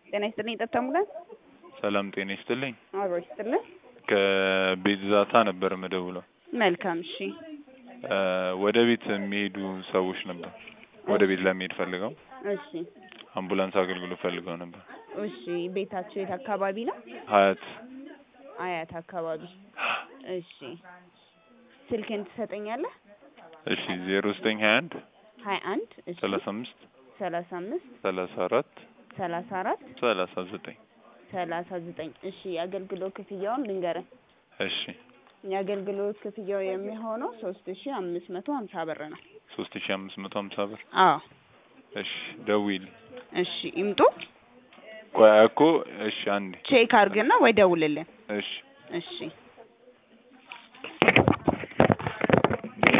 ጤና ይስጥልኝ ጠብታሙላን ሰላም ጤና ይስጥልኝ። አብሮ ይስጥልን። ከቤት ዛታ ነበር የምደውለው። መልካም እሺ። እ ወደ ቤት የሚሄዱ ሰዎች ነበር። ወደ ቤት ለመሄድ ፈልገው እሺ አምቡላንስ አገልግሎት ፈልገው ነበር። እሺ ቤታቸው የት አካባቢ ነው? ሀያት አያት አካባቢ። እሺ ስልክን ትሰጠኛለህ? እሺ ዜሮ ዘጠኝ ሀያ አንድ ሀያ አንድ እሺ ሰላሳ አምስት ሰላሳ አምስት ሰላሳ አራት ሰላሳ አራት ሰላሳ ዘጠኝ ሰላሳ ዘጠኝ እሺ የአገልግሎት ክፍያውን ልንገርህ። እሺ የአገልግሎት ክፍያው የሚሆነው ሶስት ሺ አምስት መቶ ሀምሳ ብር ነው። ሶስት ሺ አምስት መቶ ሀምሳ ብር አዎ እሺ ደውይል እሺ ይምጡ። ቆይ እኮ እሺ አንዴ ቼክ አድርግና ወይ ደውልልን። እሺ እሺ